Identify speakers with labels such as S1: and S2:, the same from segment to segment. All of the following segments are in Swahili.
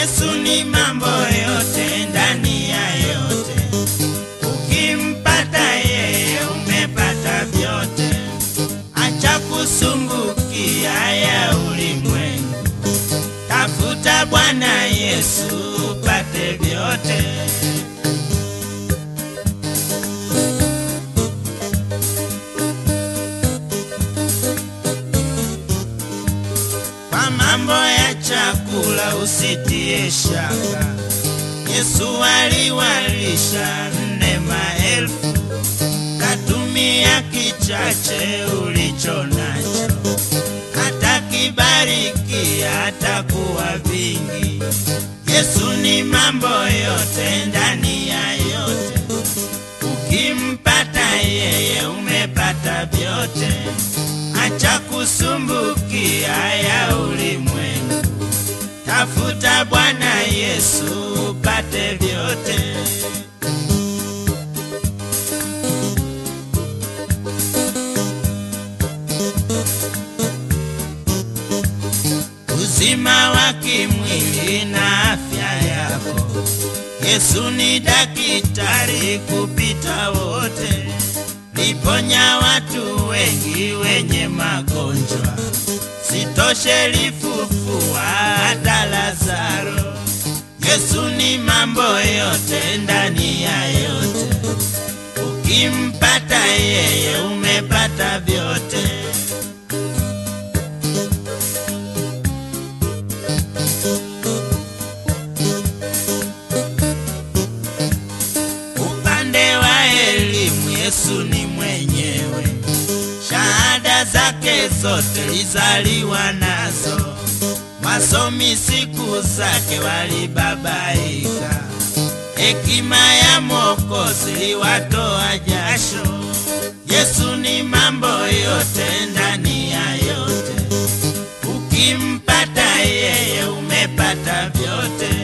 S1: Yesu ni mambo yote ndani ya yote. Ukimpata yeye umepata vyote. Acha kusumbukia ya ulimwengu. Tafuta Bwana Yesu upate vyote. Kwa mambo ya chakula usitie shaka. Yesu aliwalisha nne maelfu, katumia kichache ulicho nacho, atakibariki atakuwa vingi. Yesu ni mambo yote ndani ya yote, ukimpata yeye umepata vyote. Acha kusumbukia ya ulimwengu, tafuta Bwana Yesu upate vyote. Uzima wa kimwili na afya yako, Yesu ni daktari kupita wote liponya watu wengi wenye magonjwa, sitoshe lifufua hata Lazaro. Yesu ni mambo yote ndani ya yote, ukimpata yeye umepata vyote. Upande wa elimu Yesu ni mwenyewe, shahada zake zote lizaliwa nazo. Wasomi siku zake walibabaika, hekima ya Mwokozi liwatoa jasho. Yesu ni mambo yote ndani ya yote, ukimpata yeye umepata vyote.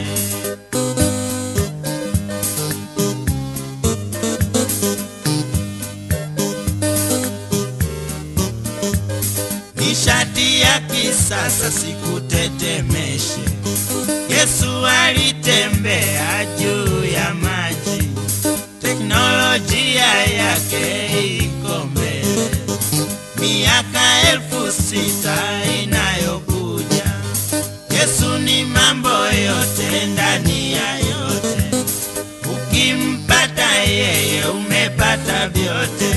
S1: nishati ya kisasa sikutetemeshe. Yesu alitembea juu ya maji, teknolojia yake iko mbele. Miaka elfu sita inayokuja, Yesu ni mambo yote ndani ya yote. Ukimpata yeye umepata vyote.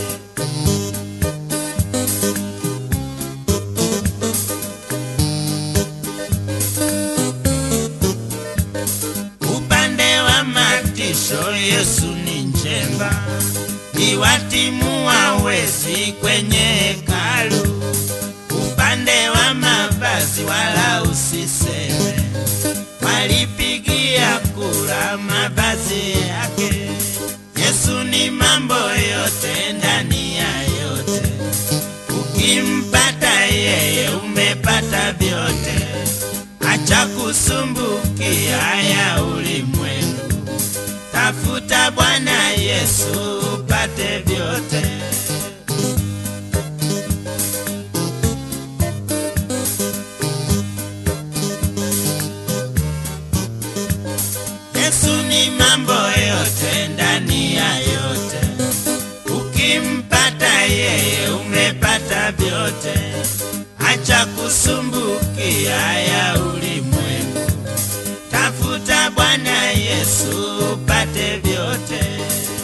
S1: Upande wa matisho Yesu ni njemba, iwatimua wezi kwenye hekalu. Upande wa mavazi wala usiseme, walipigia kura mavazi yake. Yesu ni mambo yote ndani ya yote, ukimpata yeye umepata vyote. Acha kusumbukia ya ulimwengu, tafuta Bwana Yesu upate vyote. Yesu ni mambo yote ndani ya yote, ukimpata yeye umepata vyote. Acha kusumbukia ya ulimwengu, tafuta Bwana Yesu upate vyote.